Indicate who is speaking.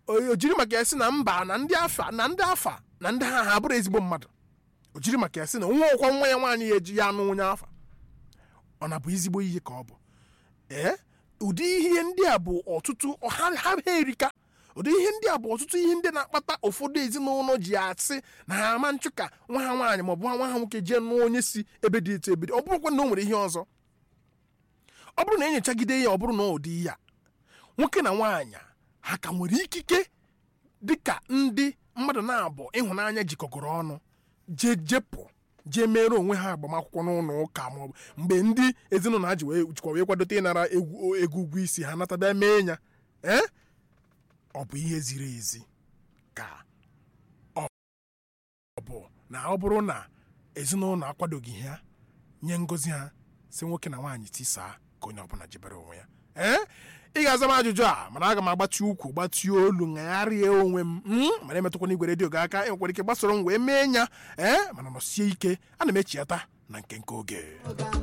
Speaker 1: o o jiri maka ya sị na mba na ndị afa na ndị afa na ndị ha ha bụrụ ezigbo mmadụ o jiri maka ya sị na nwa ọkwa nwa ya nwaanyị ya eji ya anụ onye afa ọ na-bụ ezigbo ihe ka ọ bụ ee ụdị ihe ndị a bụ ọtụtụ ha ha ha erika ụdị ihe ndị a bụ ọtụtụ ihe ndị na-akpata ụfọdụ ezinụlọ ji asị na ha ama nchụ ka nwa ha nwaanyị maọbụ nwa ha nwoke jee nụọ onye si ebe dị etu ebe dị ọ bụrụkwa na o nwere ihe ọzọ ọ bụrụ na enyochagide ya ọ bụrụ na ụdị ya nwoke na nwaanyị ha ka nwere ikike dịka ndị mmadụ na-abụ ịhụnanya jikọgoro ọnụ jee jepụ jee mere onwe ha agbamakwụkwọ n'ụlọ ụka maọbụ mgbe ndị ezinụlọ ha ji wee jikwa wee kwadote ịnara egwu ego ụgwọ isi ha natabịa mee ya ee ọ bụ ihe ziri ezi ka ọ bụ na ọ bụrụ na ezinụlọ akwadoghị ha nye ngozi ha si nwoke na nwaanyị tisaa ka onye ọbụla jebere onwe ya ee ị ga-aza m ajụjụ a mana aga m agbachi ukwu gbatie olu ṅagharịa onwe m mm, mana emetụkwana igwe redio gị aka enwekwara ike gbasoro m wee mee nya ee mana nọsie ike ana m echiata na nke nke oge